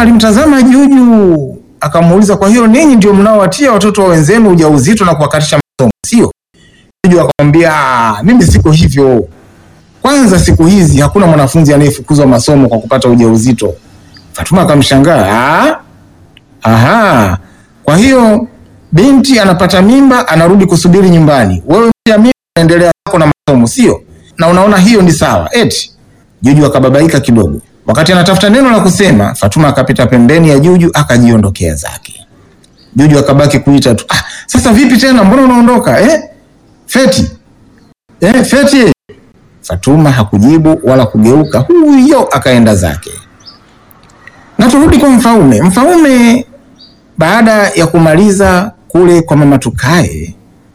Fatuma alimtazama Juju akamuuliza, kwa hiyo ninyi ndio mnaowatia watoto wa wenzenu ujauzito na kuwakatisha masomo, sio? Juju akamwambia, "Ah, mimi siko hivyo. Kwanza siku hizi hakuna mwanafunzi anayefukuzwa masomo kwa kupata ujauzito. Fatuma akamshangaa, "Ah? Aha, kwa hiyo binti anapata mimba anarudi kusubiri nyumbani, wewe pia mimba unaendelea zako na masomo, sio? Na unaona hiyo ni sawa? Eti Juju akababaika kidogo. Wakati anatafuta neno la kusema, Fatuma akapita pembeni ya Juju akajiondokea zake. Juju akabaki kuita tu, ah, sasa vipi tena, mbona unaondoka eh? Feti eh, Feti. Fatuma hakujibu wala kugeuka, huyo akaenda zake. Na turudi kwa Mfaume. Mfaume baada ya kumaliza kule kwa mama Tukae